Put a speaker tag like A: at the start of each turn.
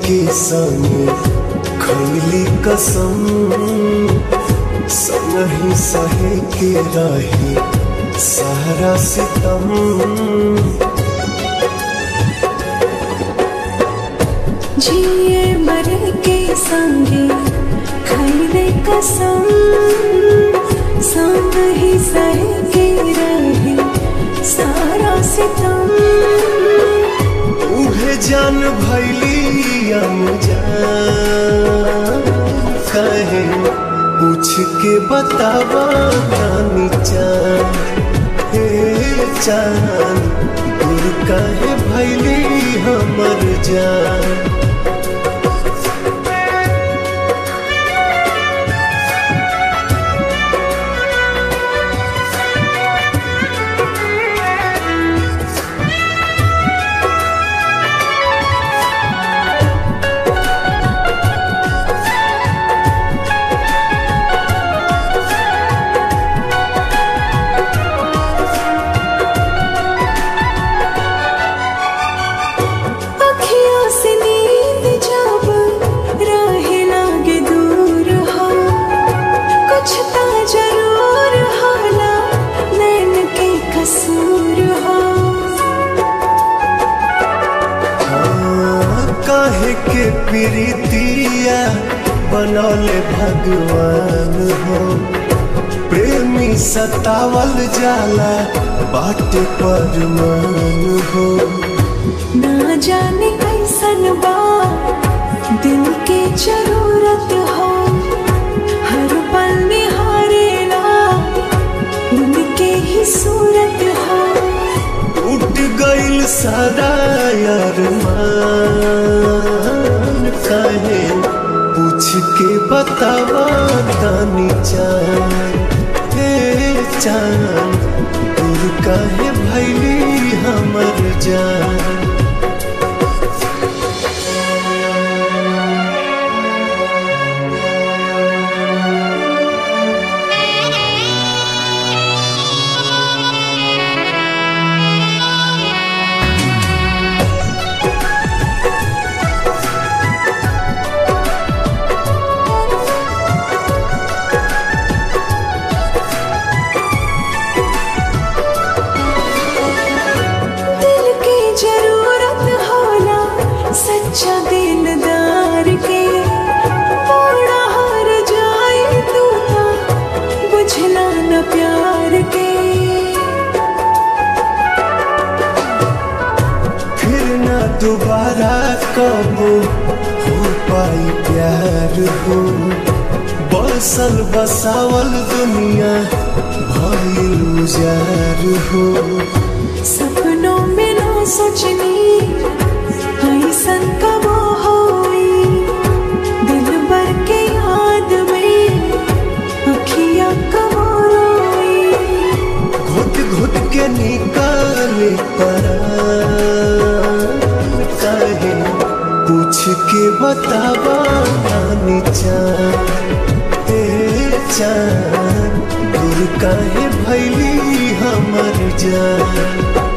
A: के संगे खैली कसम संगही सहे के रही सारा सितम
B: जिए मरे के संगे खैले कसम संग ही सह के रहे सारा सितम
A: उहे जान भैली कहे पूछ के बतावा रानी चान हे चान दूर काहे भैली हमर जान
B: अखियों से नींद जब राहे लागे दूर हो कुछ ता जरूर होला नैन के कसूर हो
A: हाँ, काहे के प्रीतिया बनौले भगवान हो प्रेमी सतावल जाला बाट पर मान हो
B: ना जाने कैसन बा दिल के जरूरत हो हर पल निहारेला उनके ही सूरत हो
A: उठ गईल सारा यार मान काहे पूछ के बतावा तानी चान हे चान दूर काहे भैली हमर जान
B: दिल की जरूरत होला सच्चा दिलदार के थोड़ा हार जाए तू तो बुझला न प्यार के
A: फिर ना दोबारा कब हो पाई प्यार हो बसल बसावल दुनिया भइल उजार हो
B: सपनों में ना सोचनी ऐसन कब होई दिल भर के याद में अखियां कब रोई
A: घुट घुट के निकाले परान काहे पूछ के बतावा रानी चान ए चान दूर काहे भैली हमर जान